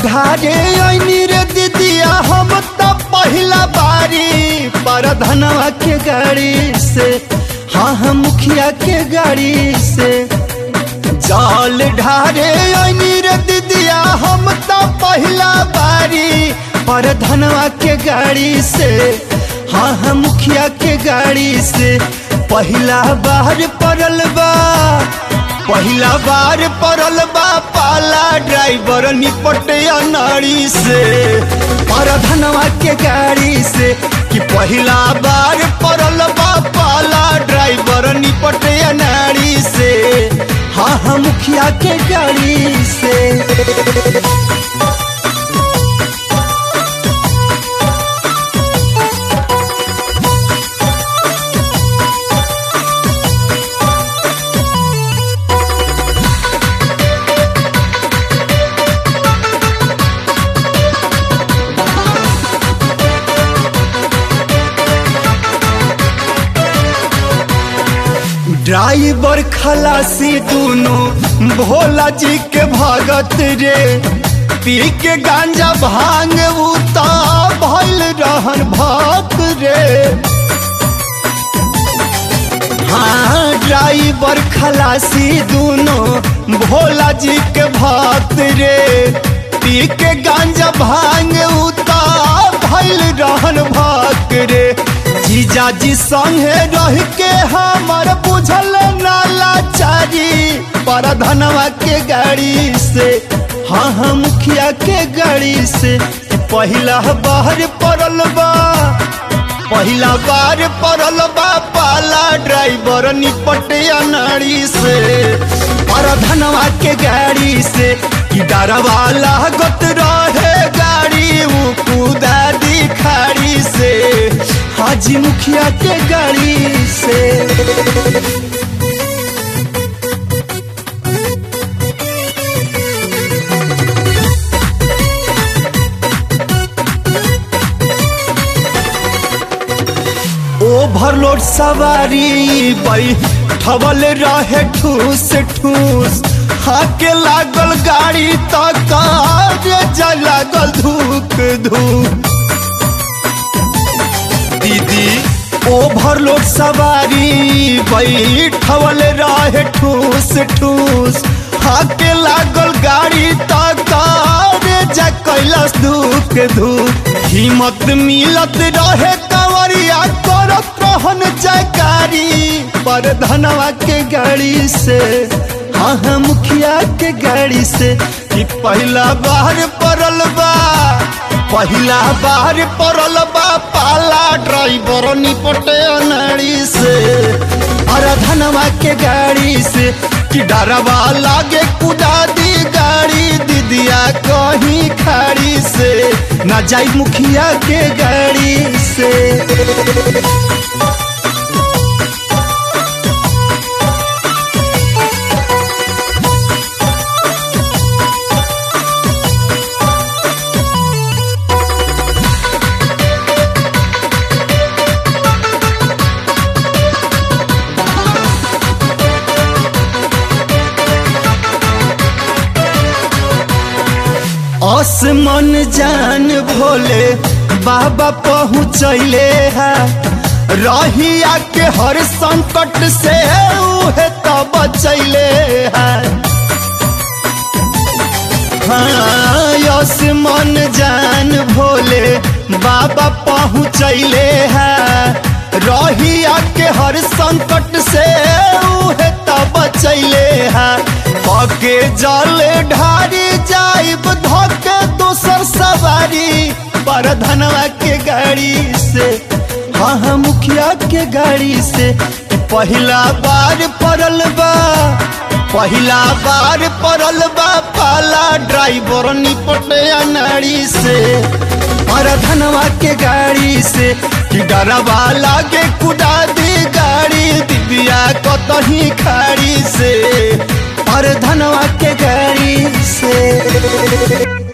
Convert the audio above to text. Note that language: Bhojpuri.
ढारे ऐनी रे दीदिया हम त पहिला बारी पर धनवा के गाड़ी से हाँ हम मुखिया के गाड़ी से जल ढारे ऐनी रे दीदिया हम त पहिला बारी पर धनवा के गाड़ी से हाँ हम मुखिया के गाड़ी से पहिला बार पड़ल बा पहिला बार पड़ल बा पाला ड्राइवर निपटे नाड़ी से पर धनवा के गाड़ी से कि पहिला बार पड़ल बा पाला ड्राइवर निपटे नाड़ी से हाँ हाँ मुखिया के गाड़ी से ड्राइवर खलासी दोनों भोला जी के भगत रे पी के गांजा भांग उता भइल रहन भक्त रे हाँ ड्राइवर खलासी दोनों भोला जी के भक्त रे पी के गांजा भांग उता भइल रहन भक्त रे जीजा जी संगे रह के हमर बुझल नाला चारी पर धनवा के गाड़ी से हाँ हाँ मुखिया के गाड़ी से पहिला बाहर पड़ल बा पहिला बार पड़ल बा पाला ड्राइवर निपटे नाड़ी से पर धनवा के गाड़ी से कि डरवा लागत रहे गाड़ी उ कूदा दी खाड़ी से हाजी मुखिया के गाड़ी से ओवरलोड सवारी बई ठवल रहे ठूस ठूस हाके लागल गाड़ी तक जा लागल धूक धूक दीदी ओवरलोड सवारी बैठवल रहे ठूस ठूस हाके लागल गाड़ी तक जा कैलाश धूक धूक हिम्मत मिलत रहे कंवरिया करत रहन जयकारी पर धनवा के गाड़ी से हाँ हाँ मुखिया के गाड़ी से कि पहला बार पड़ल बा पहिला बार पड़ल बा पाला ड्राइवर निपटे नाड़ी से अरे धनवा के गाड़ी से कि डरवा लागे कुदा दी गाड़ी दीदिया कहीं खाड़ी से न जाई मुखिया के गाड़ी से आसमान जान भोले बाबा पहुँचले है रहिया के हर संकट से उहे तो बचैले है हाँ आसमान जान भोले बाबा पहुँचले है रहिया के हर संकट से उहे तो बचैले है पके जल ढारी जाइब धोके दोसर सवारी पर धनवा के गाड़ी से हाँ हाँ मुखिया के गाड़ी से पहिला बार पड़ल बा पहिला बार पड़ल बा पाला ड्राइवर निपटे नाड़ी से पर धनवा के गाड़ी से कि डरवा लागे कुदा दी गाड़ी दिव्या कतही खाड़ी से पर धनवा के गाड़ी से